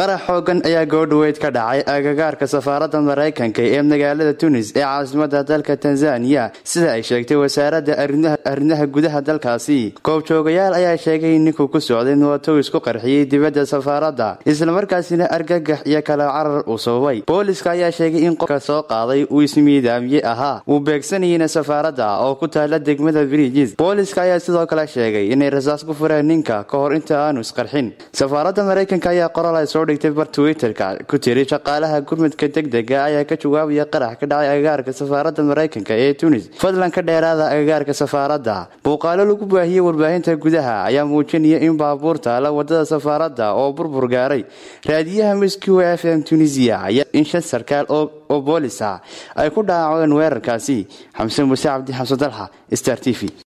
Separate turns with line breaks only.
qarax xoogan ayaa goodhaweyd ka dhacay agagaarka safaaradda maraykanka ee magaalada tunis ee caasimada dalka tanzaniya sida ay sheegtay wasaaradda arrimaha gudaha dalkaasi goobjoogayaal ayaa sheegay in ninkuu ku socday mootow isku qarxiyey dibadda safaaradda islamarkaasina argagax iyo kala carar uu sababay booliska ayaa sheegay in qofka soo qaaday uu ismiidaamiye ahaa uu beegsanayeyna safaaradda oo ku taala degmada bridges booliska ayaa sidoo kale sheegay inay rasaas ku fureen ninka ka hor inta aanu isqarxin safaaradda maraykanka ayaa qoraal ay soo dhigtay bar twitterka ku tiri shaqaalaha gurmudka degdega ayaa ka jawaabaya qarax ka dhacay agagaarka safaaradda maraykanka ee tunis fadlan ka dheeraada agagaarka safaaradda muuqaalo lagu baahiyey warbaahinta gudaha ayaa muujinaya in baabuur taala wadada safaaradda oo burbur gaaray raadiyaha miskiw f m tunisiya ayaa in shan sarkaal oo boolis ah ay ku dhaaceen weerarkaasi xamse muuse cabdi xamse dalxa star t v